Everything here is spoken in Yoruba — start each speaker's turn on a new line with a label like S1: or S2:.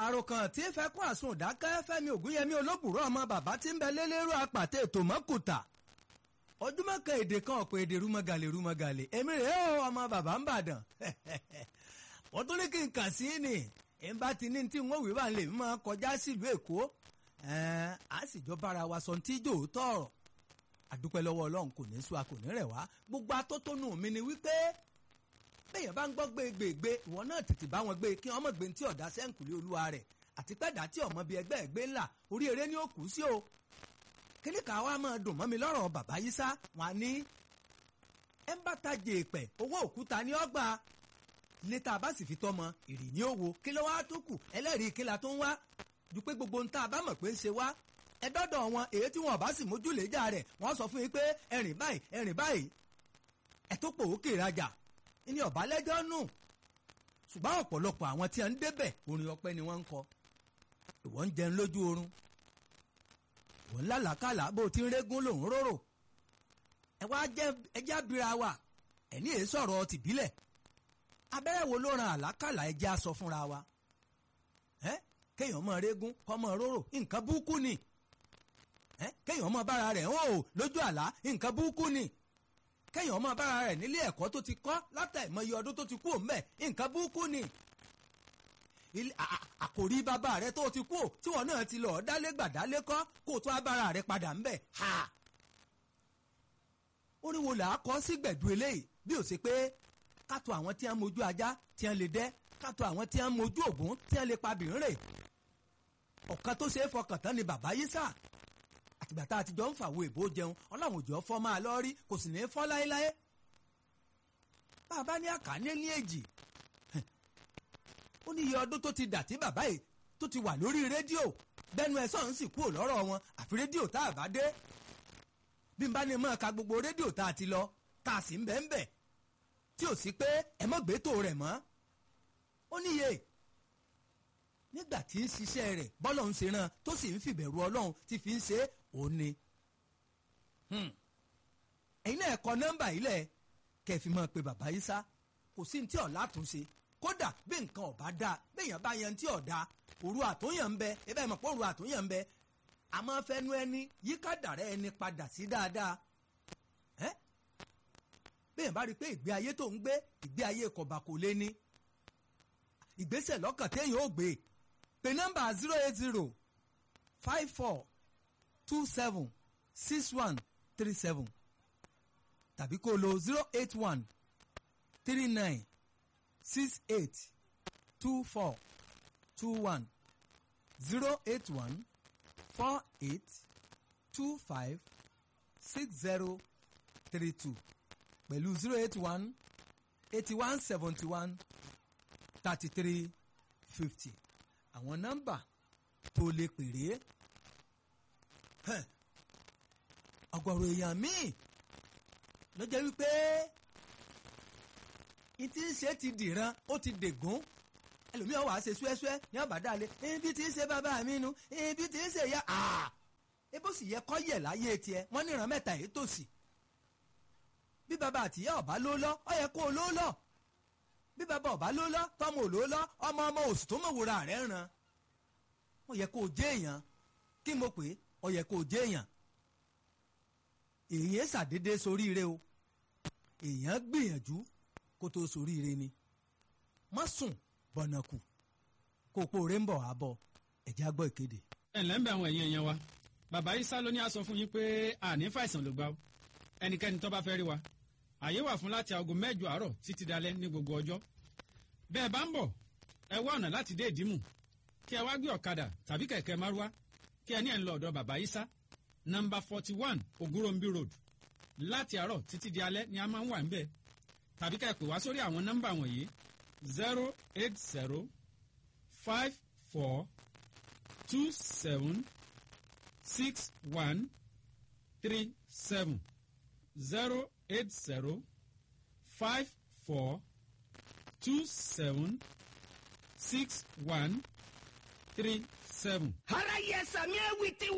S1: àròkàn tí fẹ́ kún àsun ìdákẹ́ fẹ́mi ògúnyẹmí olóbùrọ̀ ọmọ bàbá tí ń bẹ lélẹ́rú apàtẹ ètò mọ́kùtà ojúmọ́ kan èdè kan ọ̀pọ̀ èdè rúmọ́gàlè rúmọ́gàlè èmi rèé o ọmọ bàbá ń bàdàn wọ́n tún ní kí n kà sí ni ń bá ti ní tí wọ́n wí wà lè máa kọjá sílùú èkó á sì jọ bára wa sọ tí jò tọ̀rọ̀ àdúpẹ́ lọ́wọ́ ọlọ́run kò ní sú a kò ní rẹ̀ wá gbogbo atótónu mi ni wípé bẹ́ẹ̀yàn bá ń gbọ́ gbégbègbè ìwọ náà tètè bá wọn gbé kí wọ́n mọ̀ gbé tí ọ̀dà sẹ́ǹkùlé olúwa rẹ̀ àti pẹ́ẹ́dà tí ọmọ bíi ẹgbẹ́ ẹgbẹ́ ńlá orí eré ni ó kù sí o kíní ká wá máa dùn mọ́ mi lọ́rọ̀ bàbá yìí sá wọn ní ẹ ń bá tajè èpẹ̀ owó òkúta ní ọgbà létà bá sì fi tọmọ ìrì ní òwò kí ló wá tó kù ẹlẹ́rìí kí la tó ń wá ju pé gbogbo nta bá mọ̀ pé ń ṣe wá ẹ dọ́dọ̀ wọn èyí tí wọn bá sì mójú léjà rẹ̀ wọ́n sọ fún yín pé ẹ̀rìn báyìí ẹ̀rìn báyìí ẹ tó pò ókè rajà ní ọ̀bá lẹ́jọ́ nù ṣùgbọ́n ọ̀pọ̀lọpọ̀ àwọn tí a ń débẹ̀ orin ọpẹ́ ni wọ́n ń kọ ìwọ ń jẹun lójú oorun ìwọ ń lálàkàlà bó ti ń régún lòún róró ẹ wá jẹ ẹjẹ abira wa ẹ ní èé sọ̀rọ̀ tìbílẹ̀ abẹ́rẹ́ wo ló ran àlákàlà ẹjẹ́ aṣọ fúnra wa ẹ kéèyàn mọ régún kọ́ mọ róró nǹkan búkú ni ẹ kéèyàn mọ bára rẹ̀ hàn ó lójú àlá nǹkan búkú ni kéèyàn ọmọ bára rẹ̀ nílé ẹ̀kọ́ tó ti kọ́ látàìmọye ọdún tó ti kú òǹbẹ̀ nǹkan búkú ni àkòrí bàbá rẹ̀ tó ti kú tí wọn náà ti lọ dálé gbàdálé kọ́ kó tó abára rẹ̀ padà ńbẹ̀ ha. orin wo là á kọ́ sí gbẹ̀dú eléyìí bí ó ṣe pé kátó àwọn tí wọ́n mojú ajá tí wọ́n lè dẹ́ kátó àwọn tí wọ́n mojú ògún tí wọ́n lè pa bìrìn ọ̀kan tó ṣe é fọkàn tán ni bàbá yìí sà àtìgbà tá a ti jọ ń fàwọ èbó jẹun ọlọ́run òjò fọ́ máa lọ rí kò sì ní fọ́ láéláé bàbá ní àkànní ní èjì ó ní iye ọdún tó ti dà tí bàbá yìí tó ti wà lórí rédíò bẹ́nu ẹ̀ sọ̀rọ̀ sì kúrò lọ́rọ̀ wọn àfi rédíò tá a bá dé bí n bá ní mọ́ ka gbogbo rédíò tá a ti lọ tá a sì ń bẹ́ẹ̀ bẹ́ẹ̀ tí ò sí pé ẹ mọ́ gbẹ́tò rẹ̀ mọ́ ó níye nígbà tí ń ṣiṣẹ́ rẹ̀ bọ́lọ̀ ń ṣe ràn tó sì ń fìbẹ̀rù ọlọ́run tí fi ń ṣe é òun ni. ẹ̀yin náà kọ nọ́mbà yìí lẹ̀ kẹfì mọ́ pé bàbá yìí sá kò sí ní tí ọ̀la tún ṣe kódà bí nǹkan ọ̀bá dáa béèyàn bá yan tí ọ̀dà òru àtúnyàn ń bẹ ebe ìmọ̀ pé òru àtúnyàn ń bẹ àmọ́ fẹnu ẹni yíká dàrẹ́ ẹni padà sí dáadáa. béèyàn bá rí i pé ìgbé ayé tó ń gbé ìgbé ayé kọ̀bà kò lé ní ìgbésẹ̀ lọ́kàn téèyàn ó gbé pé nọ́mbà zero eight zero five four two seven six one three seven tàbí kó lo zero eight one three nine six eight two four two one zero eight one four eight two five six zero three two pẹ̀lú zero eight one eighty one seventy one thirty three fifty àwọn nọ́mbà tó lè pèrè ọ̀gọ̀rọ̀ èèyàn míì ló jẹ́ wípé ìtí ń ṣe ti dìran ó ti dègún ẹlòmíràn wàá ṣe ṣúẹ́ṣúẹ́ ní ọ̀bàdàlẹ̀ ibi tí ń ṣe bàbá mi nu ibi tí ń ṣe ya ebó sì yẹ kọ́ yẹ̀ láyé tiẹ̀ wọ́n níran mẹ́ta èyí tòsí bí bàbá àtìyá ọ̀bá ló lọ ọ yẹ kó o ló lọ bí bàbá ọba ló lọ tọmọ òló lọ ọmọ ọmọ òsì tó mọ̀ wúra rẹ̀ ràn ó yẹ kó o jẹ́ èèyàn kí mo pè é ó yẹ kó o jẹ́ èèyàn èèyàn ṣàdédé soríire o èèyàn gbìyànjú kó tó soríire ni má sùn bọ̀nàkù kó o pòóré ń bọ̀ wá bọ̀ ẹ̀jẹ̀ á gbọ́ ìkéde.
S2: ẹ ǹlẹ́ ń bẹ àwọn èèyàn èèyàn wa bàbá Ìsá ló ní a sọ fún yín pé àní fàìsàn ló gbà ó ẹnikẹ́ni tó bá fẹ́ rí wa àyè wà fún láti aago mẹ́jọ àárọ̀ títí dalẹ́ ní gbogbo ọjọ́ bẹ́ẹ̀ bá ń bọ̀ ẹ wá ọ̀nà láti dé ìdímù kí ẹ wá gbé ọ̀kadà tàbí kẹ̀kẹ́ márúwá kí ẹ ní ẹ̀ ń lọ ọ̀dọ̀ bàbá Ìsá nọ́mbà forty one Ogurombi road láti àárọ̀ títí di alẹ́ ni a máa ń wà níbẹ̀ tàbí ká ẹ pè wá sórí àwọn nọ́mbà wọ̀nyí zero eight zero five four two seven six one three seven zero eight zero five four two seven six one three seven.
S3: ara yẹ sàmì ẹ wìtí